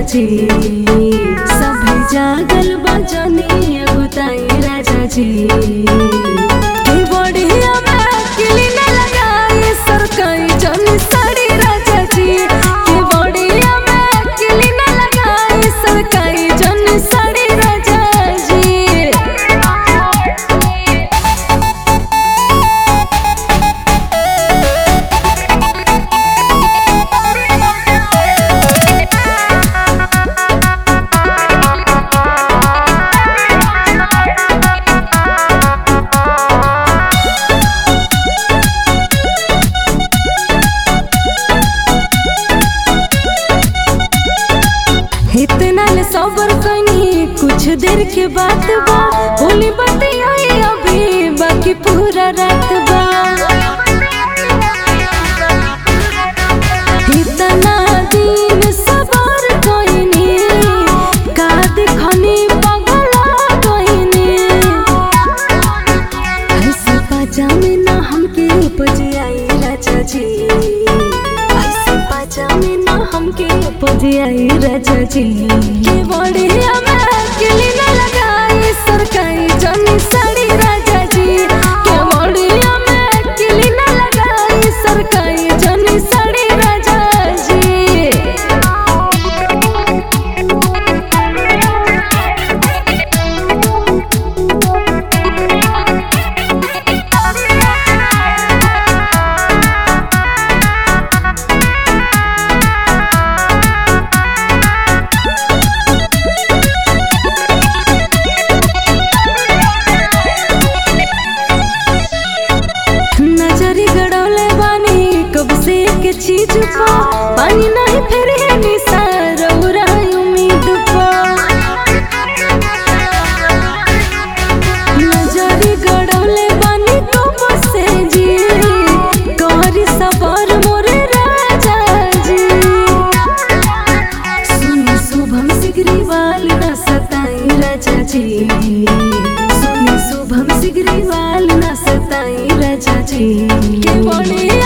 जी सभी जागल बजनी बुताई राजा जी की बढ़िया में किली न लगाई सरकाई जन साड़ी राजा जी की बढ़िया में किली न लगाई सरकाई जन साड़ी राजा जी इतना ले सबर कनी कुछ देर के बात बा बोली बतियाई अभी बाकी पूरा रात बा इतना दिन सबर कनी का देखनी पगला कनी ऐसे पाजामे ना हमके उपज आई राजा जी ऐसे पाजामे ना हमके उपज आई राजा जी के बढ़िया में किली ना लगाई सरकाई जनी साड़ी राजा जी के बढ़िया में किली ना लगाई सरकाई जनी साड़ी राजा जी नजरी गड़ौले बानी कब से के चीज पा पानी नहीं फिर है निसार उम्मीद पा नजरी गड़ौले बानी कब से जी करी सबर मोरे राजा जी सुनी शुभम सिगरीवाल न सताई राजा जी सुनी शुभम सिगरीवाल न सताई राजा जी के बढ़िया